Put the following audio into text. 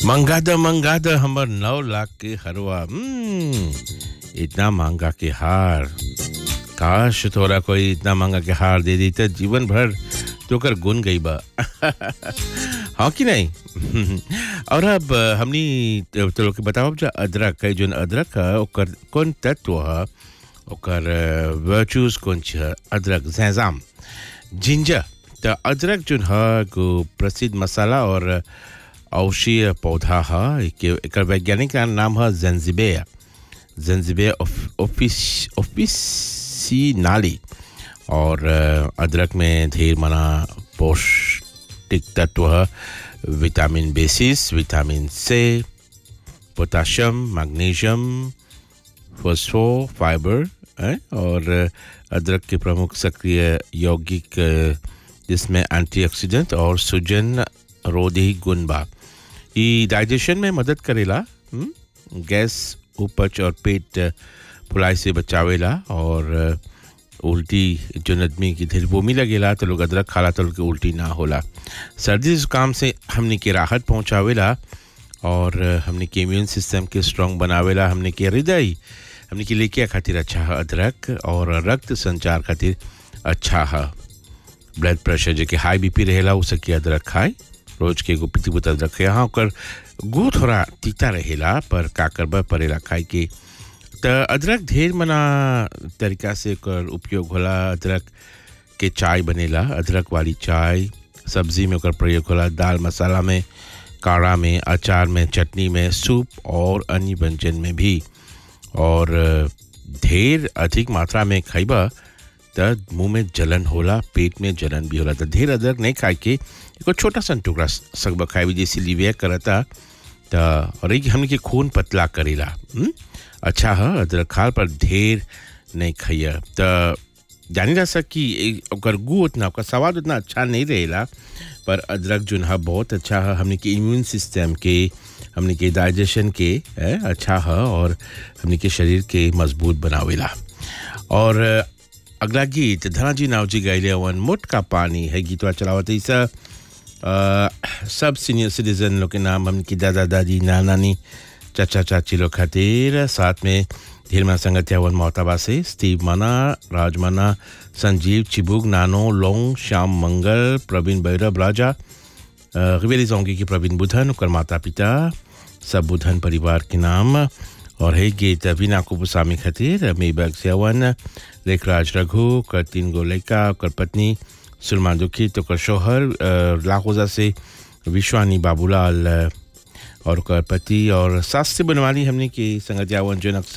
मंगा द मंगा द हमर नौ लाख के हरवा हम्म, इतना महंगा के हार काश तोरा कोई इतना महंगा के हार दे दी तो जीवन भर तो कर गुन गई बा हाँ कि नहीं और अब हमनी तो लोग के बताओ जो अदरक है जो अदरक है ओकर कौन तत्व है ओकर वर्चूज कौन छ अदरक जैजाम जिंजर तो अदरक जो है को प्रसिद्ध मसाला और औषधीय पौधा है के- एकर वैज्ञानिक का नाम है जंजिबे जंजिबे ऑफिस ऑफिसिनाली और अ, अदरक में ढेर मना पौष्टिक तत्व है विटामिन बेसिस विटामिन से पोटाशियम मैग्नीशियम फॉस्फो फाइबर है और अदरक के प्रमुख सक्रिय यौगिक अ, जिसमें एंटीऑक्सीडेंट और सूजन रोधी गुण बा ई डाइजेशन में मदद करेला हम्म? गैस उपच और पेट अ, फुलाई से बचावेला और अ, उल्टी जो आदमी की ढेर बोमी लगेला तो लोग अदरक खाला तो लोग के उल्टी ना होला सर्दी जुकाम से हमने के राहत पहुंचावेला और अ, हमने के इम्यून सिस्टम के स्ट्रांग बनावेला हमने के हृदय हमने के लेके खातिर अच्छा है अदरक और रक्त संचार खातिर अच्छा है ब्लड प्रेशर जेके हाई बीपी रहेला उ सके अदरक खाए रोज के एगो पीती बुत अदरक खाए हाँ ओकर गु थोड़ा तीता रहेला पर का करबा पड़ेला खाए के त अदरक ढेर मना तरीका से ओकर उपयोग होला अदरक के चाय बनेला अदरक वाली चाय सब्जी में ओकर प्रयोग होला दाल मसाला में काढ़ा में अचार में चटनी में सूप और अन्य व्यंजन में भी और अ, ढेर अधिक मात्रा में खइबा त मुंह में जलन होला पेट में जलन भी होला त ढेर अदरक नहीं खाए के एगो छोटा सा टुकड़ा सकबा खाए भी जैसे लिविया करता त और एक हमने के खून पतला करेला हुँ? अच्छा है अदरक खाल पर ढेर नहीं खाइया त जानी रहा सक कि ए- ओकर गु उतना ओकर स्वाद उतना अच्छा नहीं रहेला पर अदरक जो है बहुत अच्छा है हमने के इम्यून सिस्टम के हमने के डाइजेशन के है, अच्छा है और हमने के शरीर के मजबूत बनावेला और अ, अगला गीत धनाजी नावजी गाइले अवन मोटका पानी है गीतवा चलावत ऐसा अ, सब सीनियर सिटीजन लोग के नाम हमने दादा दादी नाना नानी चाचा चाची लोग खातिर साथ में ढेर मना संगत हवन मोहताबा से स्टीव मना राज मना संजीव चिबुक नानो लोंग श्याम मंगल प्रवीण भैरव राजा रिवेली जोंगी की प्रवीण बुधन ओकर माता पिता सब बुधन परिवार के नाम और है गीत वीना कुपुसामी खातिर मेबक सेवन लेखराज रघु ओकर तीन गो लड़का ओकर पत्नी सुरमा दुखित ओकर शोहर अ, लाखोजा से विश्वानी बाबूलाल अ, और ओकर पति और सास से बनवाली हमने की संगत यावन जो अक्सर